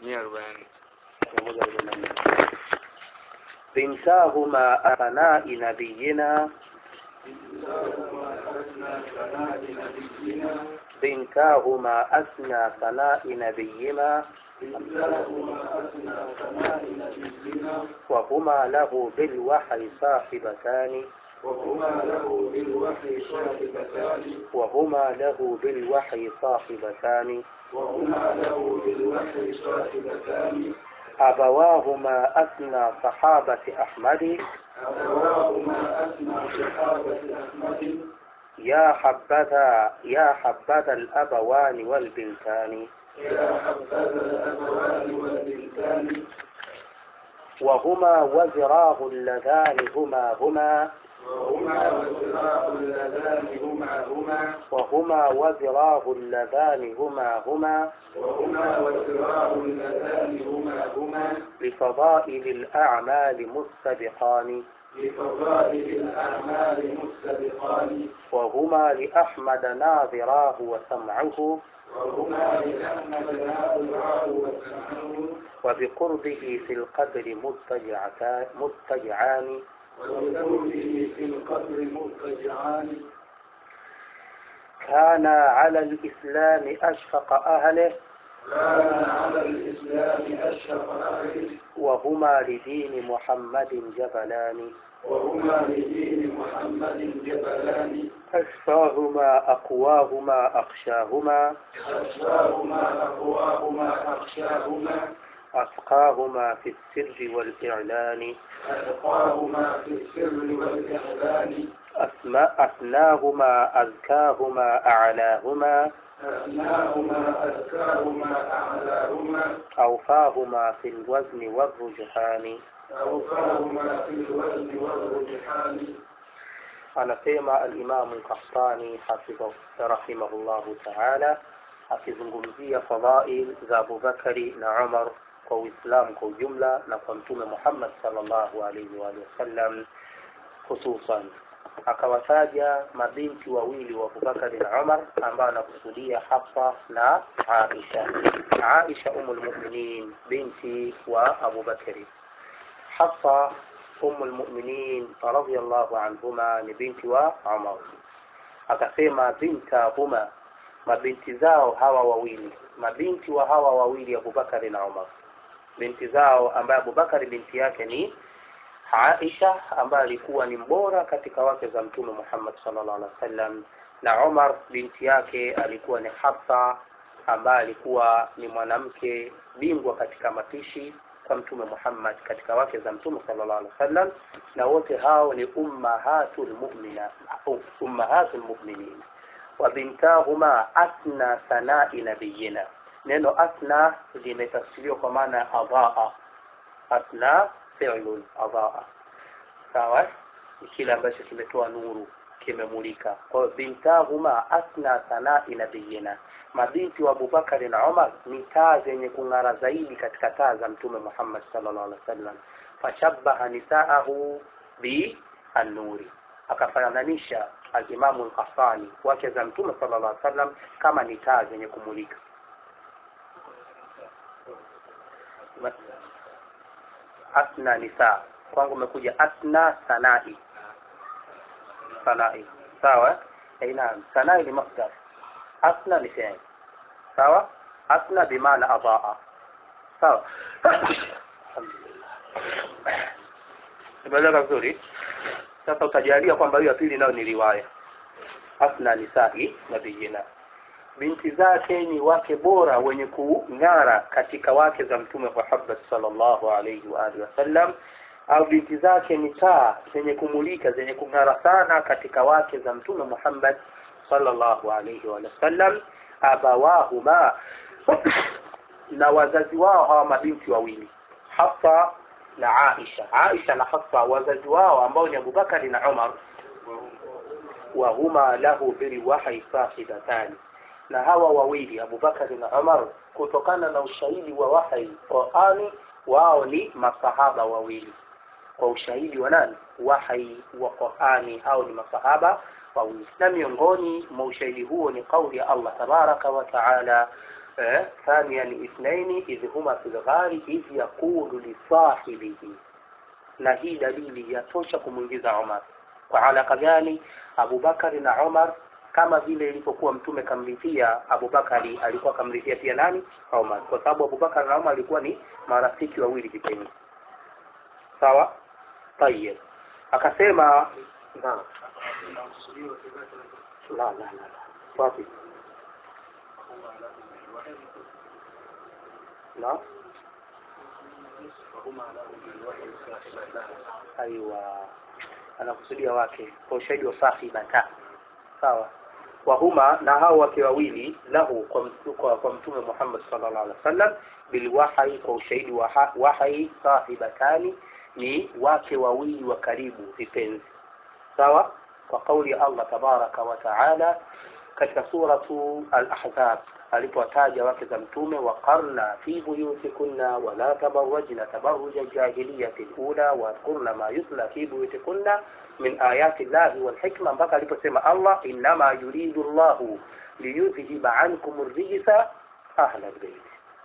mia arobaini بنتاهما أبناء نبينا بنتاهما أثنى ثناء نبينا وهما له بالوحي صاحبتان وهما له بالوحي صاحبتان وهما له بالوحي صاحبتان وهما له بالوحي صاحبتان أبواهما أثنى صحابة أحمد أبواهما أثنى صحابة أحمد يا حبذا يا حبذا الأبوان والبنتان يا حبذا الأبوان والبنتان وهما وزراه اللذان هما هما وهما وزراء اللذان هما هما وهما وزراه اللذان هما هما وهما وزراء اللذان هما هما لفضائل الأعمال مستبقان لفضائل الأعمال مستبقان وهما لأحمد ناظراه وسمعه وهما لأحمد ناظراه وسمعه وبقربه في القدر مضطجعتان مضطجعان وبقربه في القبر مضطجعان كان على الإسلام أشفق أهله كان على الإسلام أشرف أهله وهما لدين محمد جبلان وهما لدين محمد جبلان أشفاهما أقواهما أخشاهما أشفاهما أقواهما أخشاهما أتقاهما في السر والإعلان أتقاهما في السر والإعلان أسماء أثناهما أزكاهما أعلاهما أثناهما أذكاهما أعلاهما أوفاهما في الوزن والرجحان أوفاهما في الوزن والرجحان anasema alimamu Kahtani hafidhahu rahimahullahu taala akizungumzia fadhail za Abubakari na Umar kwa Uislamu kwa ujumla na kwa Mtume Muhammad sallallahu alaihi wa alihi wasallam hususan akawataja mabinti wawili wa Abubakari na Umar ambao anakusudia Hafsa na Aisha. Aisha umul mu'minin binti wa Abubakari. Hafsa أم المؤمنين رضي الله عنهما ni binti wa Umar akasema bintahuma mabinti zao hawa wawili mabinti wa hawa wawili Abubakari na Umar binti zao ambaye Abubakari binti yake ni Aisha ambaye alikuwa ni mbora katika wake za Mtume Muhammad sallallahu alaihi wasallam na Umar binti yake alikuwa ni Hafsa ambaye alikuwa ni mwanamke bingwa katika mapishi kwa mtume Muhammad katika wake za mtume sallallahu alaihi wasallam na wote hao ni ummahatul mu'mina ummahatul mu'minin wa bintahuma asna sanai nabiyina neno asna limetafsiriwa kwa maana ya adhaa asna fi'lun adhaa sawa ni kile ambacho kimetoa nuru kimemulika kwa hiyo bintahuma asna sanai nabiyina mabinti wa Abubakari na Umar ni taa zenye kung'ara zaidi katika taa za Mtume Muhammad sallallahu alaihi wasallam fashabbaha nisaahu bi an-nuri akafananisha al-Imamu al-Qassani wake za Mtume sallallahu alaihi wasallam kama ni taa zenye kumulika asna nisa kwangu umekuja asna sanai sanai sawa eh naam sanai ni masdar asna ni fi'il sawa asna bimaana adaa sawa imeeleka vizuri sasa utajalia kwamba hiyo ya pili nayo ni riwaya asna nisahi nabiyina binti zake ni wake bora wenye kung'ara katika wake za mtume Muhammad sallallahu alaihi wa alihi wasallam au binti zake ni taa zenye kumulika zenye kung'ara sana katika wake za mtume Muhammad sallallahu alaihi wa sallam abawahuma na wazazi wao hawa mabinti wawili Hafsa na Aisha Aisha na Hafsa wazazi wao ambao ni Abubakari na Umar wa huma lahu bilwahyi sahibatani na hawa wawili Abubakari na Umar kutokana na ushahidi wa wahi Qurani wao ni masahaba wawili kwa ushahidi wa nani wahi wa Qurani au ni masahaba wawili na miongoni mwa ushahidi huo ni kauli ya Allah tabaraka wa taala eh, thaniyan ithnaini idh huma fil ghari idh yaqulu lisahibihi na hii dalili yatosha kumwingiza Umar kwa alaka gani Abubakari na Umar kama vile ilivyokuwa mtume kamridhia Abubakari alikuwa kamridhia pia nani Umar kwa sababu Abubakar na Umar alikuwa ni marafiki wawili kipenzi sawa tayeb akasema na la la la la wapi na aiwa anakusudia wake kwa ushahidi wa sahibata sawa wahuma na hao wake wawili lahu kwa, mtu- kwa, kwa mtume Muhammad sallallahu alaihi wasallam bilwahyi kwa ushahidi wa ha- wahyi sahibatani ni wake wawili wa karibu vipenzi sawa kwa kauli ya Allah tabaraka wa taala katika suratu al-ahzab alipowataja wake za mtume waqarna fi buyutikunna wala tabarrajna tabarruja jahiliyati al-ula wadhkurna ma yutla fi buyutikunna min ayati llahi wal hikma mpaka aliposema Allah innama yuridu Allahu liyudhhiba ankum ar-rijsa ahla al-bayt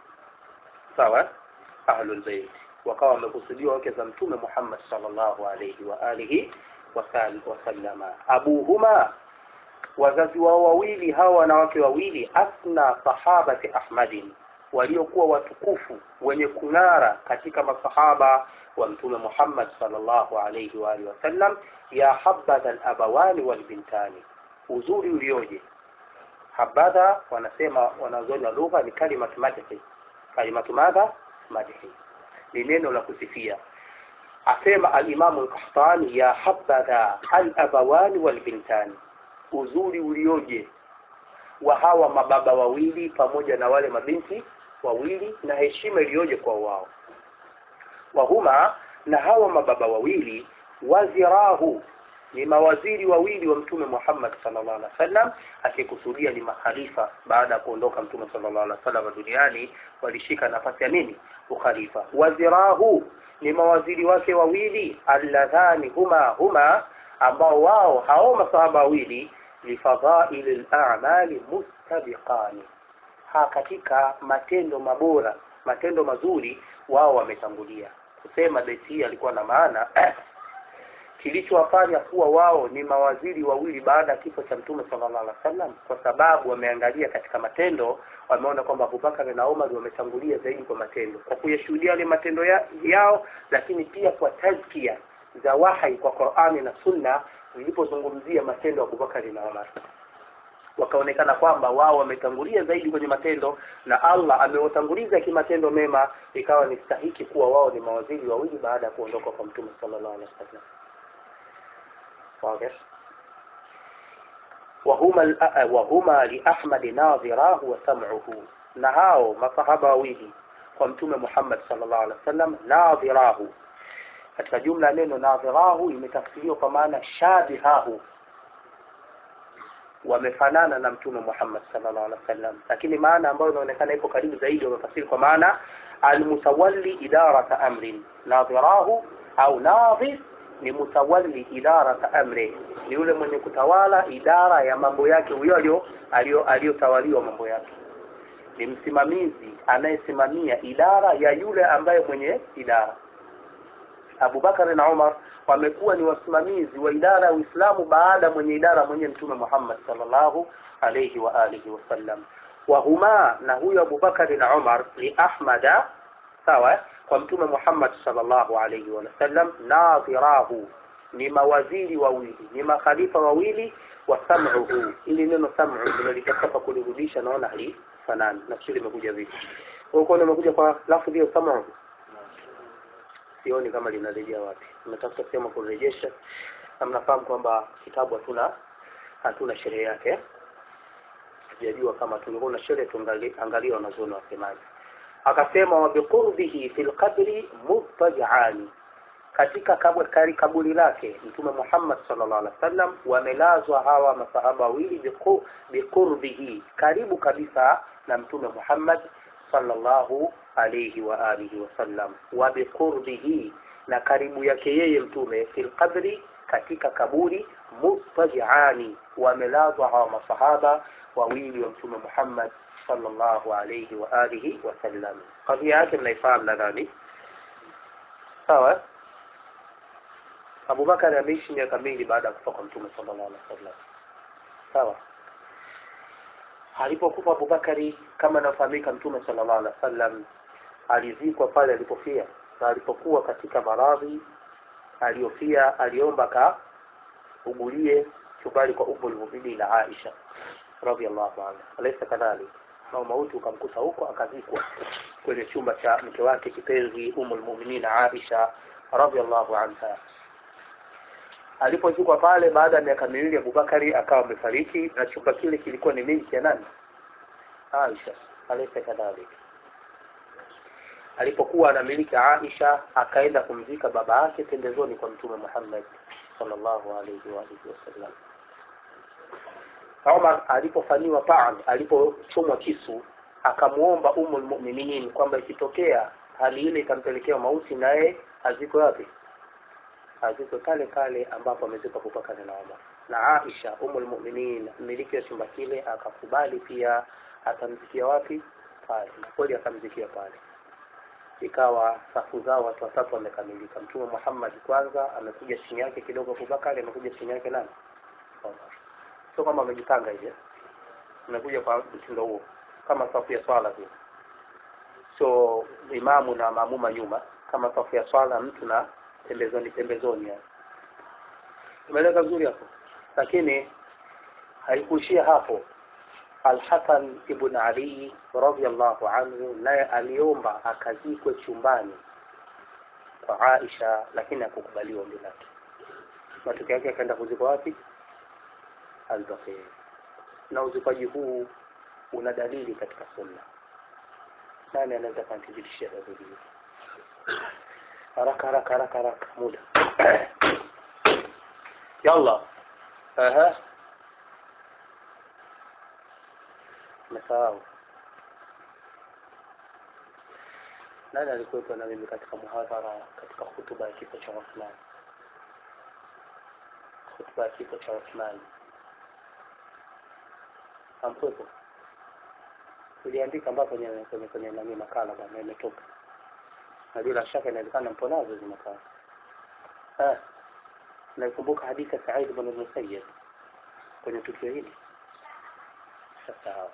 sawa ahlu al-bayt wakawa wamekusudiwa wake za mtume Muhammad sallallahu alayhi wa alihi wasal- wasallama abuhuma wazazi wao wawili hawa wanawake wawili asna sahabati ahmadin waliokuwa watukufu wenye kung'ara katika masahaba wa mtume Muhammad sallallahu alayhi wa alihi wasallam ya habadha alabawani walbintani uzuri ulioje habadha wanasema wanazooni wa lugha ni kalimatu madhi kalimatu madha madhi ni neno la kusifia asema alimamu al-Qahtani ya habadha al-abawani wal-bintani uzuri ulioje wa hawa mababa wawili pamoja na wale mabinti wawili na heshima iliyoje kwa wao wahuma na hawa mababa wawili wazirahu ni mawaziri wawili wa mtume Muhammad sallallahu alaihi wasallam akikusudia ni makhalifa baada ya kuondoka mtume sallallahu alaihi wasallam duniani walishika nafasi ya nini ukhalifa wazirahu ni mawaziri wake wawili alladhani huma huma ambao wao hao masahaba wawili lifadhaili al-a'mali mustabiqani ha katika matendo mabora matendo mazuri wao wametangulia kusema beti hii alikuwa na maana kilichowafanya kuwa wao ni mawaziri wawili baada ya kifo cha mtume sallallahu alaihi wasallam kwa sababu wameangalia katika matendo wameona kwamba Abubakar na Umar wametangulia zaidi kwa matendo kwa kuyashuhudia yale matendo ya, yao lakini pia kwa tazkia za wahai kwa Qur'ani na Sunna zilipozungumzia matendo ya Abubakar na Umar wakaonekana kwamba wao wametangulia zaidi kwenye matendo na Allah amewatanguliza kimatendo mema ikawa ni stahiki kuwa wao ni mawaziri wawili baada ya kuondoka kwa mtume sallallahu alaihi wasallam واضح وهما الأ- وهما لأحمد ناظراه وسمعه na hao masahaba wawili kwa mtume Muhammad sallallahu alaihi wasallam nadhirahu katika jumla neno nadhirahu imetafsiriwa kwa maana shabihahu wamefanana na mtume Muhammad sallallahu alaihi wasallam lakini maana ambayo inaonekana ipo karibu zaidi wamefasiri kwa maana almutawalli idarata amrin nadhirahu au nadhir ni mutawalli idarata amri ni yule mwenye kutawala idara ya mambo yake huyo alio alio- aliyotawaliwa mambo yake ni msimamizi anayesimamia idara ya yule ambaye mwenye idara Abubakar na Umar wamekuwa ni wasimamizi wa idara ya Uislamu baada mwenye idara mwenye mtume Muhammad sallallahu alayhi wa alihi wasallam wa huma na huyo Abubakar na Umar li Ahmada sawa eh? kwa mtume Muhammad sallallahu alayhi wa sallam nadhirahu ni mawaziri wawili ni makhalifa wawili wa sam'uhu ili neno sam'u tunalitaka kulirudisha naona halifanani nafikiri imekuja vipi huko nimekuja kwa lafzi hiyo sam'u sioni kama linarejea wapi nimetafuta sehemu kurejesha na mnafahamu kwamba kitabu hatuna hatuna sherehe yake sijajua kama tungekuwa na sherehe tuangalie wanazuoni wasemaje akasema wa biqurbihi fil qabri muftajani katika kaburi, kaburi lake mtume Muhammad sallallahu alaihi wasallam wamelazwa hawa masahaba wawili biqu- biqurbihi karibu kabisa na mtume Muhammad sallallahu alayhi wa alihi wasallam wa biqurbihi na karibu yake yeye mtume fil qabri katika kaburi mustajiani wamelazwa hawa masahaba wawili wa mtume Muhammad sallallahu alayhi wa alihi wasallam kadhia yake mnaifahamu nadhani sawa Abubakar ameishi miaka mingi baada ya kufa kwa mtume sallallahu alaihi wasallam sawa alipokufa Abubakari kama inafahamika mtume sallallahu alaihi wasallam alizikwa pale alipofia na alipokuwa katika maradhi aliyofia aliomba ka ugulie chumbani kwa Ummul Mu'minin Aisha radhiallahu anha alaysa kadhalik na mauti ukamkuta huko akazikwa kwenye chumba cha mke wake kipenzi Ummul Mu'minin Aisha radhiallahu anha alipozikwa pale baada ya miaka miwili Abubakari akawa amefariki na chumba kile kilikuwa ni milki ya nani Aisha alaysa kadhalik alipokuwa anamiliki Aisha akaenda kumzika baba yake pembezoni kwa mtume Muhammad sallallahu alayhi wa alihi wasallam Umar alipofanyiwa paan alipochomwa kisu akamuomba Ummul Mu'minin kwamba ikitokea hali ile ikampelekea mauti naye azikwe wapi azikwe kale kale ambapo amezikwa Abubakar na Umar na Aisha Ummul Mu'minin mmiliki wa chumba kile akakubali pia atamzikia wapi pale na kweli akamzikia pale ikawa safu zao watu watatu wamekamilika mtume Muhammad kwanza amekuja chini yake kidogo Abubakar amekuja chini yake nani Umar sio kama amejipanga hivi amekuja kwa mtindo huo kama safu ya swala vile so imamu na maamuma nyuma kama safu ya swala mtu na pembezoni pembezoni yani umeeleza vizuri hapo lakini haikuishia hapo Al-Hasan ibn Ali radhiyallahu anhu naye aliomba akazikwe chumbani kwa Aisha lakini hakukubaliwa ombi lake matokeo yake akaenda kuzikwa wapi al-Baqi na uzikwaji huu una dalili katika sunna nani anaweza kanithibitishia dalili hii haraka haraka haraka haraka muda yalla aha mesahau nani alikuwepo na mimi katika muhadhara katika hutuba ya kifo cha Uthman hutuba ya kifo cha Uthman amkwepo uliandika ambapo kwenye kwenye kwenye nani makala bwana imetoka na bila shaka inawezekana mpo nazo hizo makala eh naikumbuka hadithi ya Said ibn al-Musayyib kwenye tukio hili sasa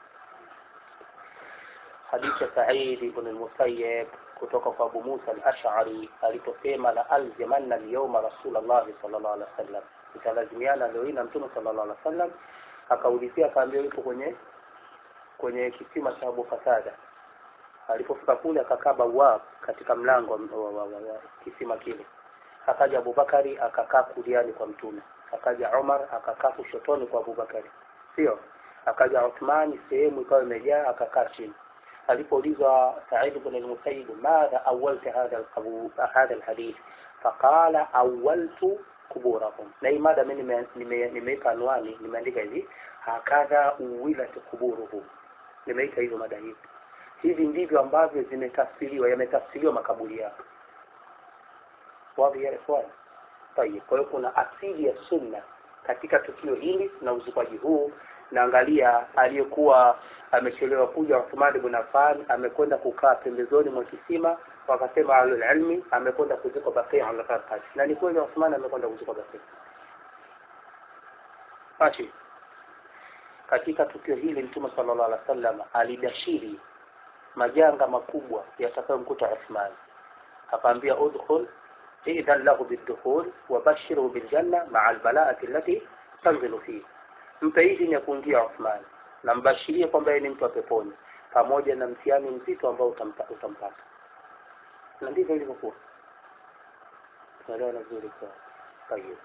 hadithi ya Said ibn al-Musayyib kutoka kwa Abu Musa al-Ash'ari aliposema la alzimanna al-yawma Rasulullah sallallahu alaihi wasallam italazimiana leo hii na Mtume sallallahu alaihi wasallam akaulizia akaambiwa yupo kwenye kwenye kisima cha Abu Qatada alipofika kule akakaa bawab katika mlango wa, wa, wa, wa kisima kile akaja Abubakari akakaa kuliani kwa mtume akaja Umar akakaa kushotoni kwa Abubakari sio akaja Uthmani sehemu ikawa imejaa akakaa chini alipoulizwa Sa'id ibn al-Musayyib madha awwalta hadha al-qabu hadha al-hadith faqala awwaltu kuburahum na hii mada mimi nimeweka anwani nimeandika hivi hakadha uwilat kuburuhum nimeita hizo mada hizi hivi ndivyo ambavyo zimetafsiriwa yametafsiriwa makaburi yao wapi ya ikhwan tayeb kwa hiyo kuna asili ya sunna katika tukio hili na uzikwaji huu naangalia aliyekuwa amechelewa kuja Uthman ibn Affan amekwenda kukaa pembezoni mwa kisima wakasema alul ilmi amekwenda kuzikwa Baqi al-Qarqad na ni kweli Uthman amekwenda kuzikwa Baqi Fashi katika tukio hili Mtume sallallahu alaihi wasallam alibashiri majanga makubwa yatakayomkuta Uthman akaambia udkhul idhan lahu bidukhul wabashirhu biljanna ma'a albala'ati allati tanzilu fihi mpe idhini ya kuingia Uthman na mbashirie kwamba yeye ni mtu wa peponi pamoja na mtihani mzito ambao utampata utampata na ndivyo ilivyokuwa tunaelewana vizuri kwa kwa hiyo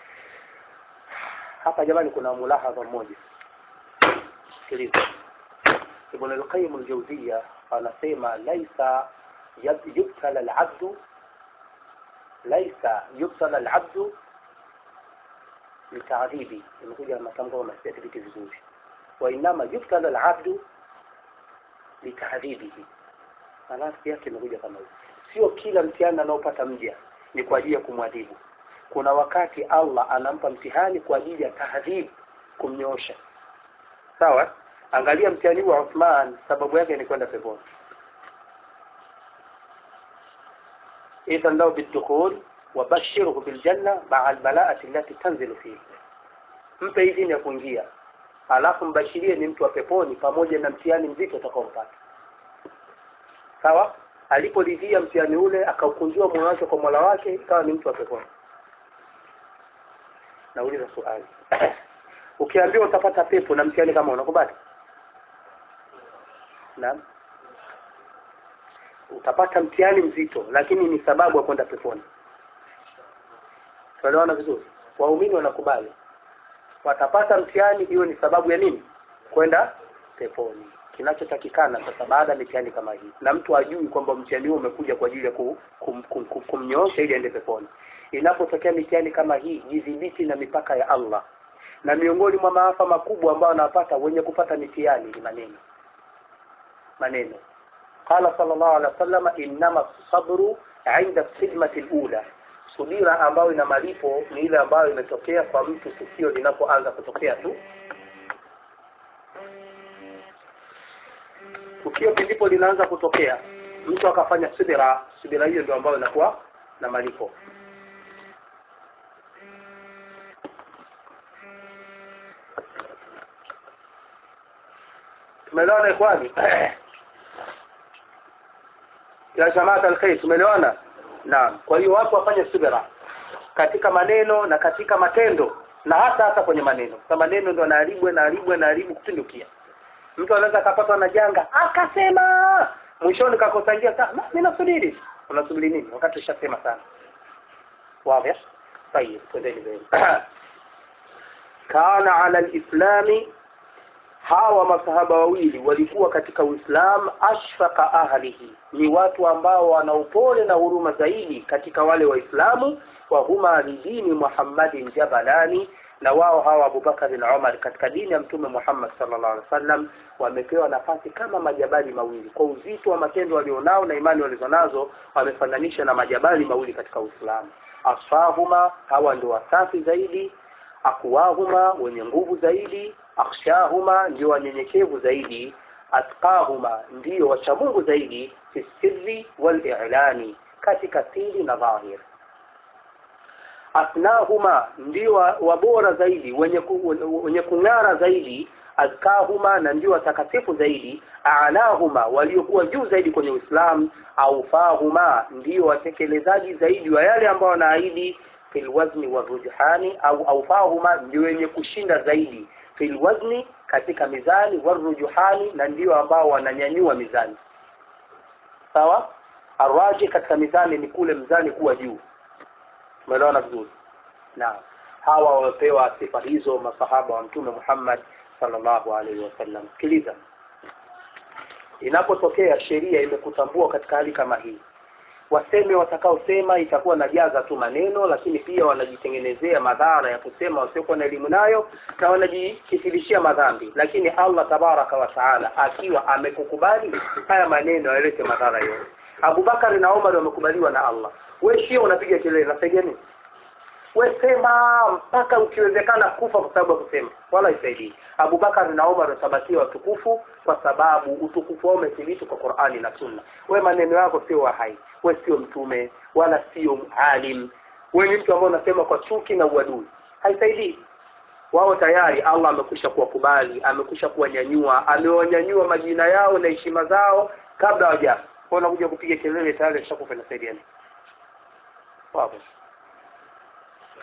hapa jamani kuna mulahadha mmoja sikiliza Ibn al-Qayyim al-Jawziyya anasema laisa yubtala al-'abdu laisa yubtala al-'abdu لتعذيبي imekuja matamko kama siyathibiti vizuri wainama yubtala al-'abdu litadhibihi maana yake imekuja kama hivi sio kila mtihani anaopata mja ni kwa ajili ya kumwadhibu kuna wakati allah anampa mtihani kwa ajili ya tahdhib kumnyoosha sawa angalia mtihani wa uthman sababu yake ni kwenda peponi idhan lahu bidukhul wabashirhu biljanna maa albalaati allati tanzilu fihi mpe idhini ya kuingia alafu mbashirie ni mtu wa peponi pamoja na mtihani mzito utakaompata sawa alipolidhia mtihani ule akaukunjua moyo wake kwa mola wake ikawa ni mtu wa peponi nauliza swali ukiambiwa utapata pepo na mtihani kama unakubali naam utapata mtihani mzito lakini ni sababu ya kwenda peponi tuelewana vizuri waumini wanakubali watapata mtihani iwe ni sababu ya nini kwenda peponi kinachotakikana sasa baada ya mitihani kama hii na mtu ajui kwamba mtihani huo umekuja kwa ajili ya kum, kum, kum, kum, kumnyoosha ili aende peponi inapotokea mitihani kama hii jidhibiti na mipaka ya allah na miongoni mwa maafa makubwa ambayo anapata wenye kupata mitihani ni maneno maneno qala sallallahu alaihi wasallam innama sabru inda sidmati lula subira ambayo ina malipo ni ile ambayo imetokea kwa mtu tukio linapoanza kutokea tu tukio ndipo linaanza kutokea mtu akafanya subira subira hiyo ndio ambayo inakuwa na malipo tumeelewana ikhwani ya jamaat alkhair tumeelewana naam kwa hiyo watu wafanye subira katika maneno na katika matendo na hata hata kwenye maneno kwa maneno ndio anaharibu anaharibu anaharibu kupindukia mtu anaweza akapatwa na janga akasema mwishoni kakosangia sana mimi nasubiri unasubiri nini wakati ushasema sana wazi طيب twendeni mbele kana ala alislami hawa masahaba wawili walikuwa katika uislam ashfaqa ahlihi ni watu ambao wana upole na huruma zaidi katika wale waislamu wa huma lidini muhammadin jabalani na wao hawa abubakar na umar katika dini ya mtume muhammad sallallahu alaihi wasallam wamepewa nafasi kama majabali mawili kwa uzito wa matendo walionao na imani walizonazo wamefananisha na majabali mawili katika uislamu asfahuma hawa ndio wasafi zaidi akwahuma wenye nguvu zaidi akhshahuma ndio wanyenyekevu zaidi atqahuma ndio wachamungu zaidi fi sirri wal i'lani katika siri na dhahir asnahuma ndio wabora zaidi wenye ku, wenye kung'ara zaidi azkahuma na ndio watakatifu zaidi alahuma waliokuwa juu zaidi kwenye Uislamu aufahuma ndio watekelezaji zaidi wa yale ambao wanaahidi fil wazni wa rujhani au aufahuma ndio wenye kushinda zaidi fil wazni katika mizani wa rujuhani na ndio ambao wananyanyua mizani sawa arwaji katika mizani ni kule mzani kuwa juu umeelewana vizuri na hawa wamepewa sifa hizo masahaba wa mtume Muhammad sallallahu alaihi wasallam sikiliza inapotokea sheria imekutambua katika hali kama hii waseme watakaosema itakuwa najaza tu maneno lakini pia wanajitengenezea madhara ya kusema wasiokuwa na elimu nayo na wanajikithirishia madhambi lakini Allah tabaraka wa taala akiwa amekukubali haya maneno yalete madhara yote Abubakar na Umar wamekubaliwa na Allah wewe sio unapiga kelele nasaidia nini we sema mpaka ukiwezekana kufa kwa sababu ya kusema wala isaidii Abubakar na Umar watabakia watukufu kwa sababu utukufu wao umethibiti kwa Qur'ani na Sunna we maneno yako sio wa hai we sio mtume wala sio alim we ni mtu ambaye unasema kwa chuki na uadui haisaidii wao tayari Allah amekwisha kuwakubali amekwisha kuwanyanyua amewanyanyua majina yao na heshima zao kabla hawajafa wanakuja kupiga kelele tayari ashakufa na saidiani wapo